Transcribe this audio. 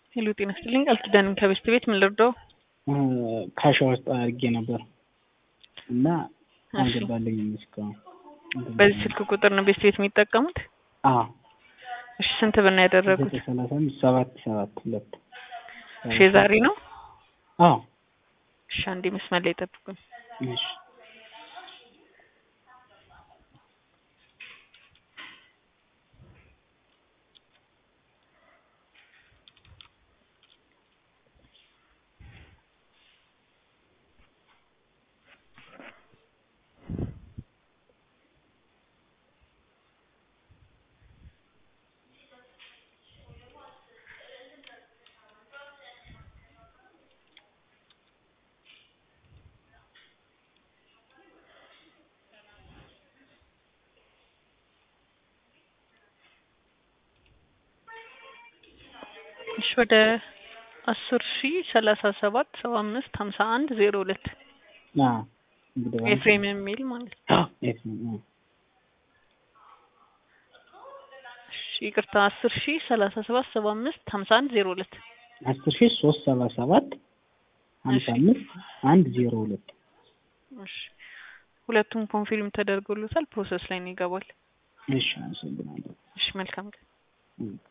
ሄሎ ጤና ይስጥልኝ ቃል ኪዳን ከቤስት ቤት ምን ልርዳው? ካሻ ውስጥ አድርጌ ነበር እና እሺ። አልገባልኝም እስካሁን። በዚህ ስልክ ቁጥር ነው ቤስት ቤት የሚጠቀሙት? አዎ እሺ ስንት ብር ነው ያደረጉት? ዘጠኝ ሰላሳ አምስት ሰባት ሰባት ሁለት እሺ ዛሬ ነው? አዎ እሺ አንዴ መስመር ላይ ጠብቁኝ። እሺ እሺ ወደ አስር ሺ ሰላሳ ሰባት ሰባ አምስት ሀምሳ አንድ ዜሮ ሁለት አዎ እንግዲህ ባንክ- ኤፍሬም የሚል ማለት ነው። አዎ ኤፍሬም አዎ እሺ ይቅርታ አስር ሺ ሰላሳ ሰባት ሰባ አምስት ሀምሳ አንድ ዜሮ ሁለት አስር ሺህ ሶስት ሰባ ሰባት ሀምሳ እሺ። አምስት አንድ ዜሮ ሁለት እሺ ሁለቱም ኮንፊርም ተደርጎሎታል። ፕሮሰስ ላይ ነው ይገባል። እሺ አመሰግናለሁ እሺ መልካም ቀን። እም።